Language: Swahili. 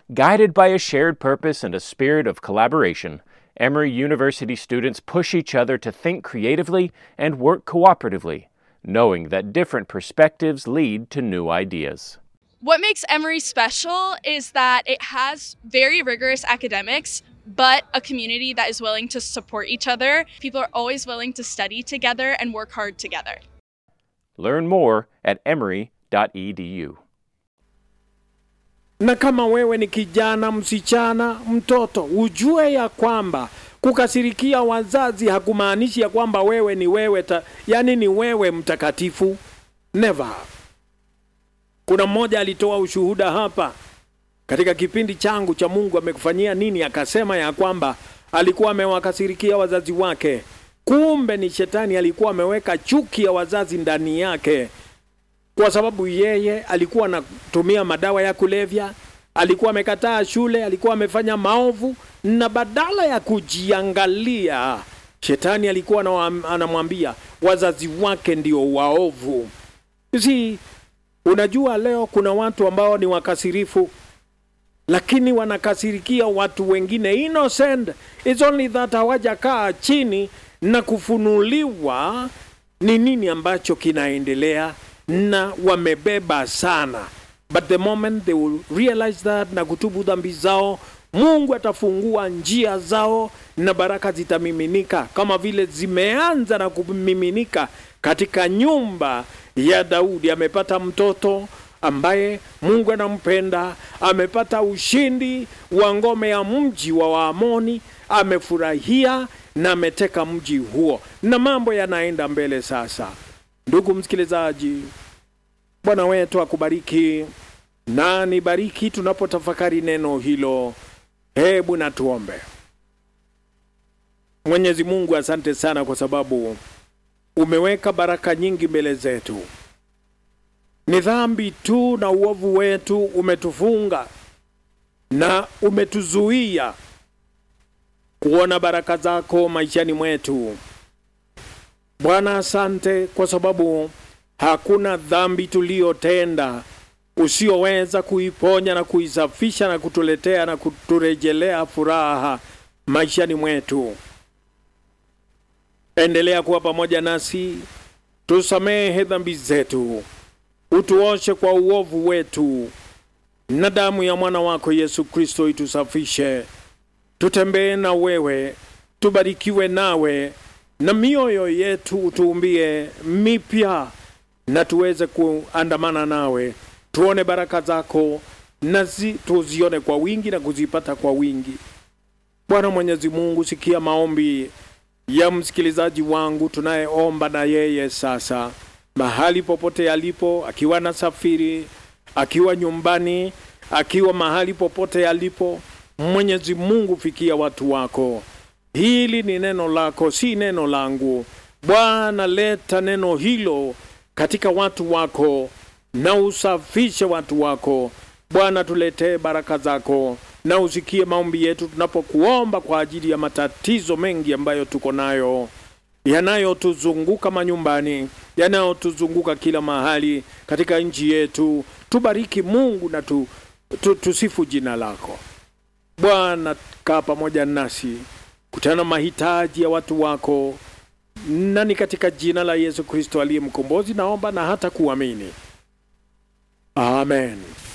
Guided by a shared purpose and a spirit of collaboration, Emory University students push each other to think creatively and work cooperatively, knowing that different perspectives lead to new ideas. What makes Emory special is that it has very rigorous academics, but a community that is willing to support each other. People are always willing to study together and work hard together. Learn more at emory.edu. Na kama wewe ni kijana, msichana, mtoto, ujue ya kwamba kukasirikia wazazi hakumaanishi ya kwamba wewe ni wewe ta, yani ni wewe mtakatifu. Never. Kuna mmoja alitoa ushuhuda hapa katika kipindi changu cha Mungu amekufanyia nini, akasema ya kwamba alikuwa amewakasirikia wazazi wake, kumbe ni shetani alikuwa ameweka chuki ya wazazi ndani yake, kwa sababu yeye alikuwa anatumia madawa ya kulevya, alikuwa amekataa shule, alikuwa amefanya maovu, na badala ya kujiangalia, shetani alikuwa anawa- anamwambia wazazi wake ndio waovu. Si unajua, leo kuna watu ambao ni wakasirifu lakini wanakasirikia watu wengine innocent. It's only that hawajakaa chini na kufunuliwa ni nini ambacho kinaendelea, na wamebeba sana, but the moment they will realize that na kutubu dhambi zao, Mungu atafungua njia zao na baraka zitamiminika kama vile zimeanza na kumiminika katika nyumba ya Daudi. Amepata mtoto ambaye Mungu anampenda, amepata ushindi wa ngome ya mji wa Waamoni, amefurahia na ameteka mji huo, na mambo yanaenda mbele sasa. Ndugu msikilizaji, Bwana wetu akubariki na nibariki tunapotafakari neno hilo. Hebu na tuombe. Mwenyezi Mungu, asante sana kwa sababu umeweka baraka nyingi mbele zetu. Ni dhambi tu na uovu wetu umetufunga na umetuzuia kuona baraka zako maishani mwetu. Bwana, asante kwa sababu hakuna dhambi tuliyotenda usioweza kuiponya na kuisafisha na kutuletea na kuturejelea furaha maishani mwetu. Endelea kuwa pamoja nasi, tusamehe dhambi zetu, utuoshe kwa uovu wetu, na damu ya mwana wako Yesu Kristo itusafishe. Tutembee na wewe, tubarikiwe nawe, na mioyo yetu utuumbie mipya, na tuweze kuandamana nawe, tuone baraka zako na zi, tuzione kwa wingi na kuzipata kwa wingi. Bwana Mwenyezi Mungu, sikia maombi ya msikilizaji wangu tunayeomba na yeye sasa, mahali popote alipo, akiwa na safiri, akiwa nyumbani, akiwa mahali popote alipo. Mwenyezi Mungu, fikia watu wako. Hili ni neno lako, si neno langu. Bwana, leta neno hilo katika watu wako na usafishe watu wako. Bwana, tuletee baraka zako na usikie maombi yetu tunapokuomba kwa ajili ya matatizo mengi ambayo tuko nayo yanayotuzunguka manyumbani, yanayotuzunguka kila mahali katika nchi yetu. Tubariki Mungu na tu, tu, tusifu jina lako Bwana. Kaa pamoja nasi, kutana mahitaji ya watu wako, na ni katika jina la Yesu Kristo aliye mkombozi naomba na hata kuamini, amen.